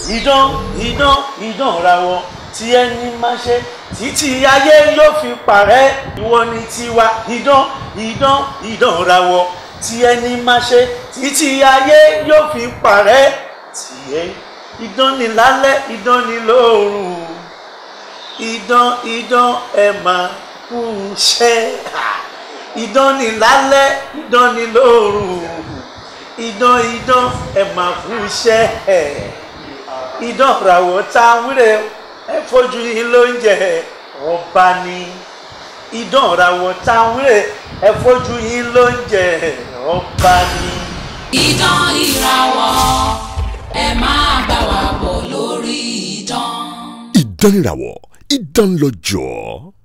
idán idán idán rawọ tí ẹni máa ṣe títí ayé yóò fi parẹ́ ìwọ ni tiwa idán idán idán rawọ tí ẹni máa ṣe títí ayé yóò fi parẹ́ tiẹ̀ idán ni lálẹ́ idán ni lóòrùn idán idán ẹ máa kú iṣẹ́ idán ni lálẹ́ idán ni lóòrùn idán idán ẹ máa kú iṣẹ́ idán ràwọ̀ tá a wúrẹ̀ ẹ fojú yín lóúnjẹ ọba ni idán ràwọ̀ tá a wúrẹ̀ ẹ fojú yín lóúnjẹ ọba ni. Idán ìràwọ̀ ẹ máa bá wa bọ̀ lórí idán. ìdánìràwọ̀ ìdánlọ́jọ́.